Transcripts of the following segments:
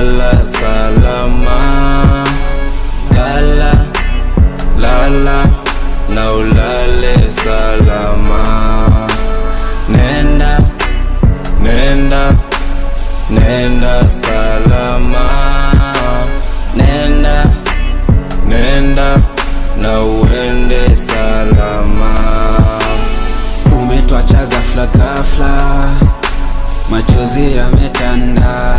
lala salama, lala lala na ulale salama. Nenda nenda nenda salama, nenda nenda na uende salama. Umetwacha ghafla ghafla, machozi yametanda,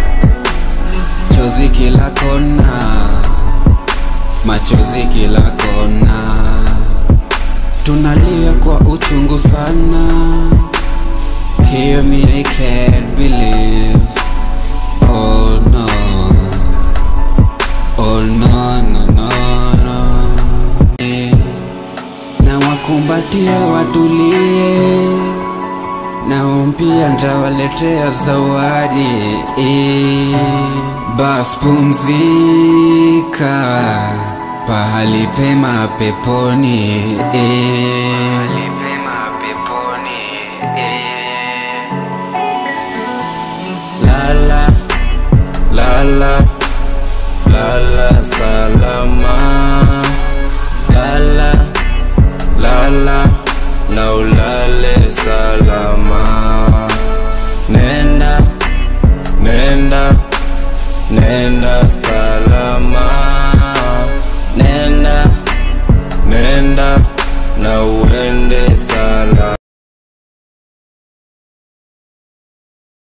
chozi kila kona, machozi kila kona, tunalia kwa uchungu sana. Hear me, I can't believe. Oh no, oh no, no, no, no. Eh na wakumbatia watulie, nao pia ntawaletea zawadi eh. Bas pumzika pahali pema peponi eh. Lala lala lala salama, lala lala na ulale salama. Nenda nenda nenda salama, nenda nenda na uende